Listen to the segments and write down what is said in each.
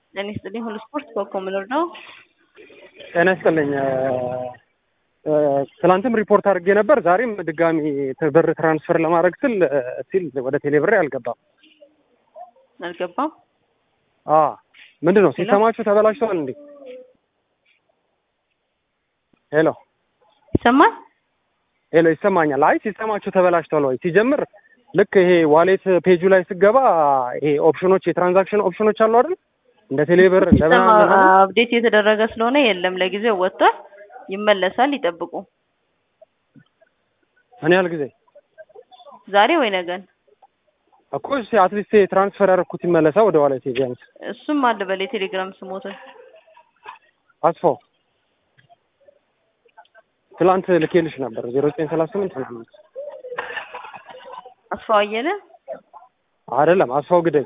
ጤና ይስጥልኝ። ሁሉ ስፖርት ኮከብ ምኖር ነው። ጤና ይስጥልኝ። ትናንትም ሪፖርት አድርጌ ነበር። ዛሬም ድጋሚ ብር ትራንስፈር ለማድረግ ስል ሲል ወደ ቴሌብሬ አልገባም አልገባም። አ ምንድን ነው ሲስተማችሁ ተበላሽተዋል እንዴ? ሄሎ ይሰማል? ሄሎ ይሰማኛል። አይ ሲስተማችሁ ተበላሽተዋል ወይ? ሲጀምር ልክ ይሄ ዋሌት ፔጁ ላይ ስገባ ይሄ ኦፕሽኖች የትራንዛክሽን ኦፕሽኖች አሉ አይደል? እንደ ቴሌብር እንደ ሲስተም ምናምን አፕዴት የተደረገ ስለሆነ የለም፣ ለጊዜው ወጥቷል። ይመለሳል፣ ይጠብቁ። ምን ያህል ጊዜ ዛሬ ወይ ነገን። እኮ እሺ አትሊስት ትራንስፈር ያደረኩት ይመለሳ ወደ ዋሌት ቢያንስ እሱም አለ በል የቴሌግራም ስሞትን አስፋው ትላንት ልኬልሽ ነበር ዜሮ ዘጠኝ ሰላሳ ስምንት ምናምን አስፋው አየለ አይደለም አስፋው ግደይ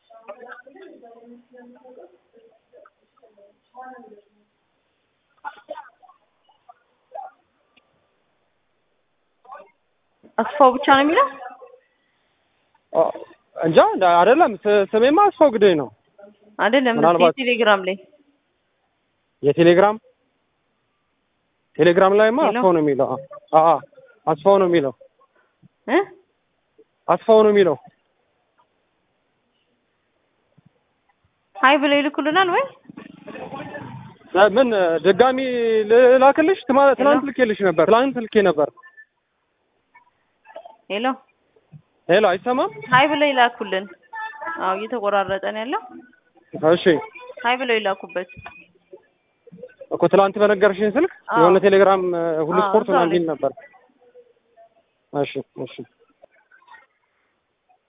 አስፋው ብቻ ነው የሚለው አ፣ እንጃ እንዳ- አይደለም ስ- ስሜማ አስፋው ግደይ ነው አይደለም። ምናልባት- ቴሌግራም ላይ የቴሌግራም ቴሌግራም ላይማ ሄሎ? አስፋው ነው የሚለው አ አ አስፋው ነው የሚለው እ አስፋው ነው የሚለው ሀይ ብለው ይልኩልናል ወይ እ፣ ምን ድጋሚ ልላክልሽ ትማ- ትናንት ልኬልሽ ነበር ትናንት ልኬ ነበር ሄሎ ሄሎ አይሰማም ሀይ ብለው ይላኩልን። አዎ እየተቆራረጠ ነው ያለው። እሺ ሀይ ብለው ይላኩበት። እኮ ትላንት በነገርሽኝ ስልክ አዎ። የሆነ ቴሌግራም እ፣ ሁሉ አዎ፣ ስፖርት እዛው ምናምን ላይ። የሚል ነበር እሺ እሺ